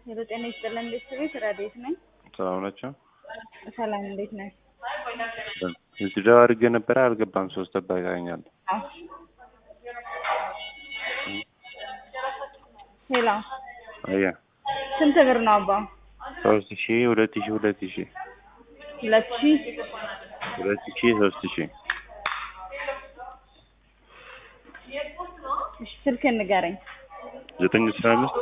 ሄሎ ጤና ይስጥልን ቤተሰቤት ረዴት ነኝ። ሰላም ናቸው። ሰላም እንዴት ነህ? እዚህ ደው አድርጌ ነበረ አልገባም። ሶስት ጠባቂኛል። አዎ ሄሎ አያ ስንት ብር ነው አባ? ሶስት ሺ ሁለት ሺ ሁለት ሺ ሁለት ሺህ ሁለት ሺ ሶስት ሺ እሺ ስልክ ንገረኝ። ዘጠኝ አስራ አምስት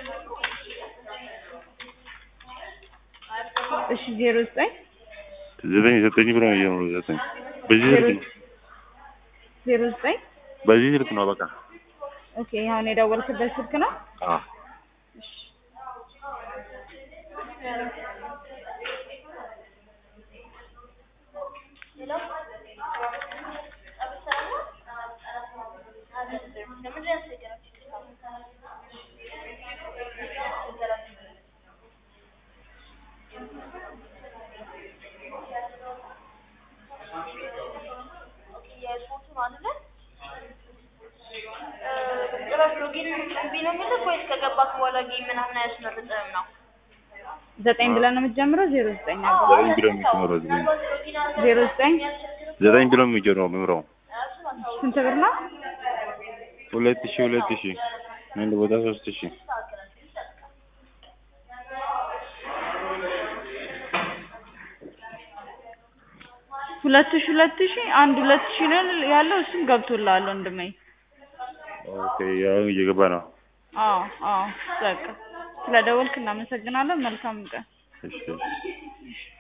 እሺ ዜሮ ዘጠኝ ዘጠኝ ዘጠኝ ብሎ ነው የጀመረው። ዘጠኝ በዚህ ስልክ ነው ዜሮ ዘጠኝ በዚህ ስልክ ነው በቃ ኦኬ አሁን የደወልክበት ስልክ ነው? አዎ ከገባክ በኋላ ጌም ምናምን አያስመርጥህም ነው? ዘጠኝ ብለህ ነው የምትጀምረው? ዜሮ ዘጠኝ አባ ዘጠኝ ብሎ የሚጀምረው ዘጠኝ ዜሮ ዘጠኝ ዘጠኝ ብሎ የሚጀምረው ምምረው ስንት ብር ነው? ሁለት ሺ ሁለት ሺ አንድ ቦታ ሶስት ሺ ሁለት ሺህ ሁለት ሺህ አንድ ሁለት ሺህ ነው ያለው እሱም ገብቶልሃል ወንድሜ። ኦኬ ያው እየገባ ነው። አዎ አዎ በቃ ስለደወልክ እናመሰግናለን። መልካም ቀን። እሺ እሺ